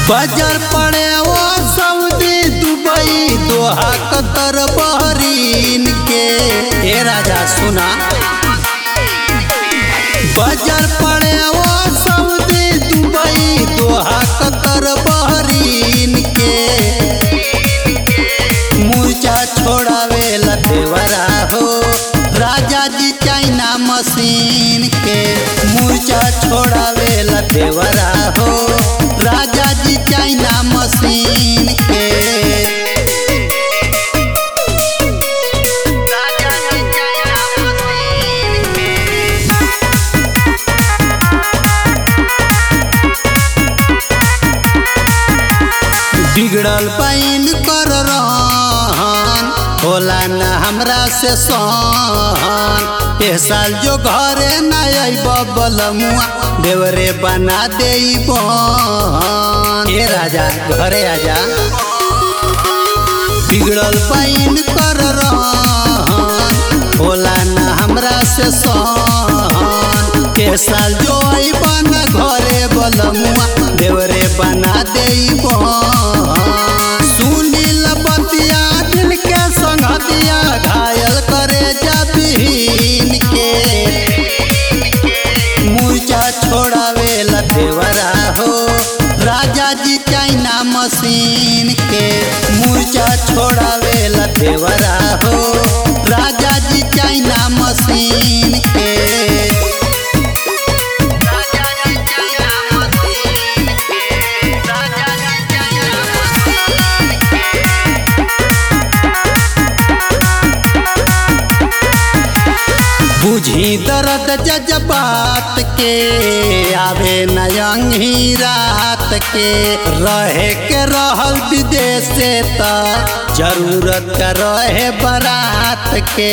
बाजार पड़े वो Saudi Dubai Doha Qatar Bahrain के ए राजा सुना बाजार पड़े वो Saudi Dubai Doha Qatar Bahrain के मूर्छा छोड़ावे देवरा हो राजा जी चाइना मशीन के मूर्छा छोड़ावे देवरा हो राजा जी चाइना मशीन के बिगड़ल पैन कर रहन होला न हमरा से सहन ए साल जो घरे न अइब बलमुआ देवरे बना दे बहन ए राजा घरे आजा बिगड़ल पैन कर रहन होला न हमरा से सहन ए साल जो अइब न घरे बलमुआ देवरे बना दे सुनील बतिया दिल के संगतिया घायल करे जबीन के मूर्छा छोड़ावे देवरा हो राजा जी चाइना मशीन के मूर्छा छोड़ावे देवरा हो राजा जी चाइना मशीन के बुझी दर्द जज्बात के आवे नयंगी रात के रहे के रहल विदेश से त जरूरत का रहे बारात के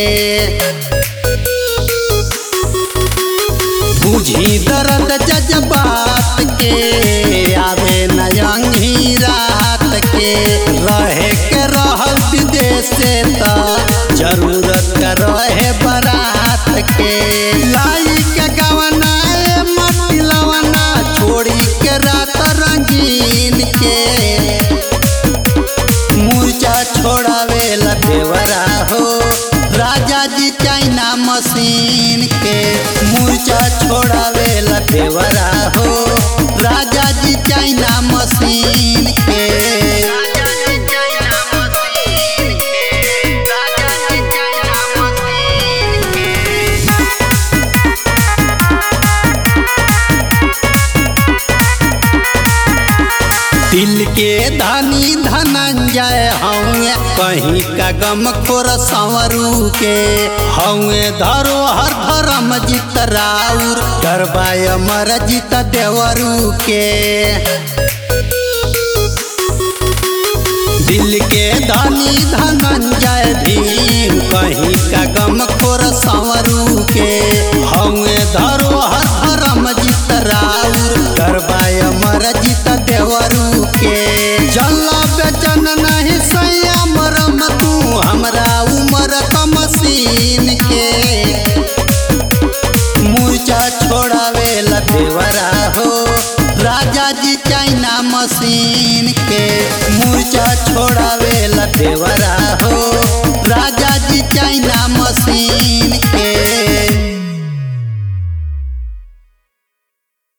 बुझी दर्द जज्बात के आवे नयंगी रात के रहे के रहल विदेश से त जरूरत का रहे बारात के लाई के गवना ए मट्टी लवना छोड़ी के रात रंगीन के मूर्छा छोड़ावे देवरा हो राजा जी चाइना मशीन के मूर्छा छोड़ावे देवरा हो राजा जी चाइना मशीन के दिल के धनी धनंजय हौए कहीं का गम खोर संवरू के हौए धरोहर धर्म जित राउर गरबाय मर जित देवरू के दिल के धनी धनंजय भीम कहीं का गम खोर संवरू के हौए धरोहर धर्म जित राउर गरबाय मर जित देवरू के जल्ला बेचन नहीं सैया मरम तू हमरा उमर का मशीन के मूर्छा छोड़ावे देवरा हो राजा जी चाइना मशीन के मूर्छा छोड़ावे देवरा